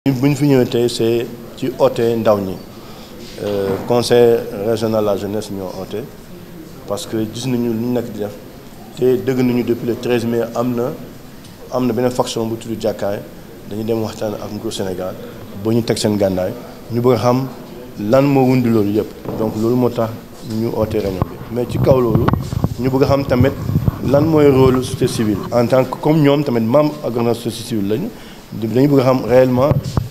bu ñu fi ñëwee tey c'est ci oote ndaw ñi conseil régional de la jeunesse ñoo oote parce que gis nañu lu ñu nekk di def te dëgg nañu depuis le 13 mai am na am na beneen faction bu tudd jàkkaay dañuy dem waxtaan ak nguur Sénégal ba ñu teg seen gànnaay ñu bëgg a xam lan moo wundi loolu yëpp donc loolu moo tax ñu oote réunion bi mais ci kaw loolu ñu bëgg a xam tamit lan mooy rôle société civile en tant que comme ñoom tamit membre ak société civile lañu dañu bëgg a xam réellement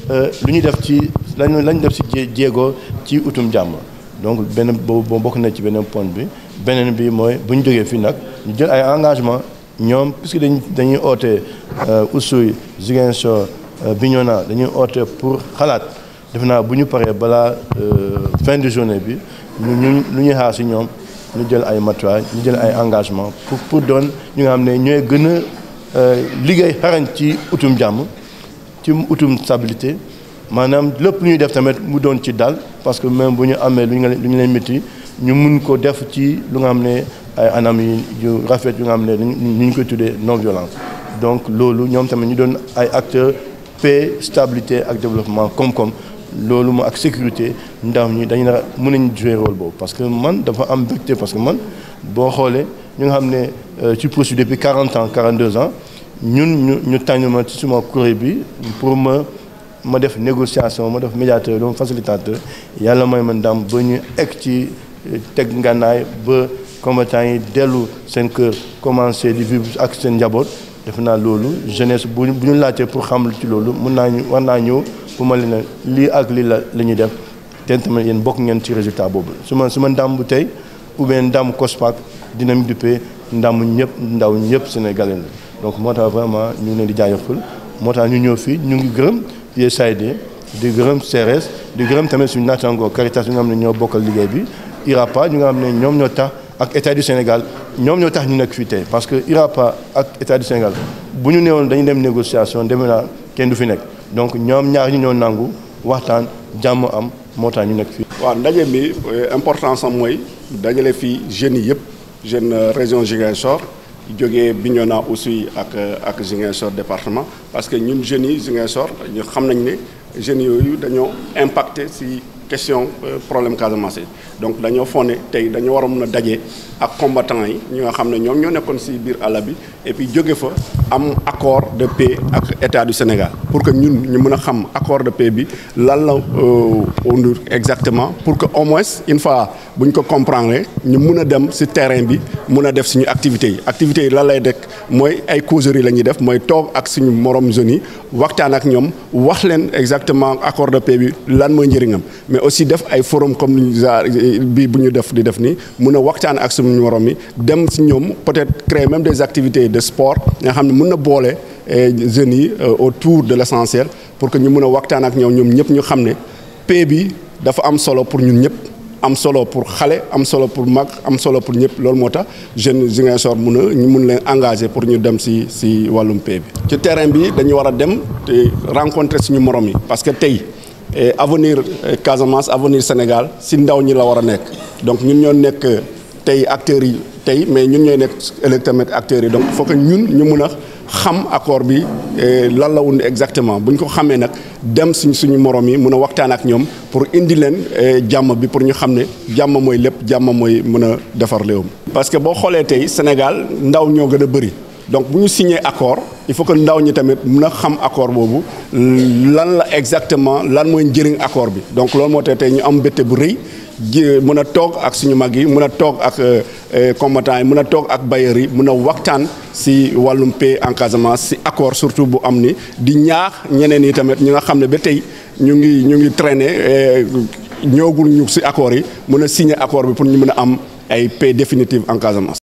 lu ñuy def ci lañu lañu def ci jéego ci utum jàmm donc benn boobu bokk na ci beneen point bi beneen bi mooy bu ñu jógee fii nag ñu jël ay engagement ñoom puisque dañ dañuy oote Oussouye Ziguinchor Bignona dañuy oote pour xalaat defe naa bu ñu paree balaa fin de journée bi ñu ñu lu ñuy xaar ci ñoom ñu jël ay matuwaay ñu jël ay engagement pour pour doon ñu nga xam ne ñooy gën a liggéey xarañ ci utum jàmm ci utum stabilité maanaam lépp lu ñuy def tamit mu doon ci dal parce que même bu ñu amee lu ñu lu ñu leen métti ñu mun ko def ci lu nga xam ne ay anam yi yu rafet yu nga xam ne ñu ñu koy tuddee non violence donc loolu ñoom tamit ñu doon ay acteurs paix stabilité ak développement koom-koom loolu mo ak sécurité ndaw ñi dañu na mën nañ jouer rôle boobu parce que man dafa am mbégte parce que man boo xoolee ñu nga xam ne ci procédure depuis 40 ans 42 ans ñun ñu ñu tànn ma ci suma kuréel bi pour ma ma def négociation ma def médiateur doom facilitateur yàlla mooy man ndam ba ñu egg ci teg ngànnaay ba combattants yi dellu seen kër commencé di vivre ak seen njaboot def naa loolu jeunesse bu bu ñu laajtee pour xam ci loolu mun naa ñu war naa ñëw bu ma leen lii ak lii la la ñuy def te tamit yéen bokk ngeen ci résultat boobu su ma su ma ndam bu tey ou bien ndam COSPAC dinañ duppee ndam ñëpp ndaw ñëpp sénégalais la donc moo tax vraiment ñu ngi leen di jaajëfal moo tax ñu ñëw fii ñu ngi gërëm USAID di gërëm CRS di gërëm tamit suñu naataangoo Caritas ñu nga xam ne ñoo bokkal liggéey bi IRAPA ñu nga xam ne ñoom ñoo tax ak état du Sénégal ñoom ñoo tax ñu nekk fii tey parce que IRAPA ak état du Sénégal bu ñu neewoon dañuy dem négociation demee naa kenn du fi nekk donc ñoom ñaar ñi ñoo nangu waxtaan jàmm am moo tax ñu nekk fii. waaw ndaje bi importance am mooy dajale fii jeunes yi yëpp jeune région Ziguinchor jógee Bignona aussi ak ak Ziguinchor département parce que ñun jeunes yi Ziguinchor ñu xam nañ ne jeunes yooyu dañoo impacté ci question problème Casamance donc dañoo fone tey dañoo war a mun a daje ak combattants yi ñi nga xam ne ñoom ñoo nekkoon ci biir àll bi et puis jóge fa am accord de paix ak état du Sénégal pour que ñun ñu mën a xam accord de paix bi lan la undur exactement pour que au moins une fois bu ñu ko comprendre ñu mun a dem ci terrain bi mun a def suñu activités yi activités yi lan lay dekk mooy ay causeries la ñuy def mooy toog ak suñu morom jeunes yi waxtaan ak ñoom wax leen exactement accord de paix bi lan mooy njëriñam mais aussi def ay forum comme bi bu ñu def di def nii mun a waxtaan ak suñu morom yi dem ci ñoom peut-être créer même des activités de sport nga xam ne mun na boole jeunes yi autour de l'essentiel pour que ñu mun a waxtaan ak ñoom ñoom ñëpp ñu xam ne paix bi dafa am solo pour ñun ñëpp am solo pour xale am solo pour mag am solo pour ñëpp loolu moo tax jeunes Ziguinchor mun a ñu mun leen engagé pour ñu dem ci ci wàllum paix bi. ci terrain bi dañu war a dem te rencontrer suñu morom yi parce que tey avenir Casamance avenir Sénégal ci ndaw ñi la war a nekk donc ñun ñoo nekk tey acteurs yi tey mais ñun ñooy nekk ëllëg tamit acteurs yi donc il faut que ñun ñu mun a xam accord bi lan la wund exactement bu ñu ko xamee nag dem suñ suñu morom yi mun a waxtaan ak ñoom pour indi leen jàmm bi pour ñu xam ne jàmm mooy lépp jàmm mooy mën a defar réewam. parce que boo xoolee tey Sénégal ndaw ñoo gën a bëri donc bu ñu signé accord il faut que ndaw ñi tamit mun a xam accord boobu lan la exactement lan mooy njëriñ accord bi donc loolu moo tax tey ñu am mbégte bu rëy. ji mën a toog ak suñu mag yi mën a toog ak combattants yi mën a toog ak bailleurs yi mën a waxtaan ci wàllum paix en Casamance ci accord surtout bu am ni di ñaax ñeneen yi tamit ñi nga xam ne ba tey ñu ngi ñu ngi traîner ñëwagul ñu ci accord yi mën a signer accord bi pour ñu mën a am ay paix définitive en Casamance.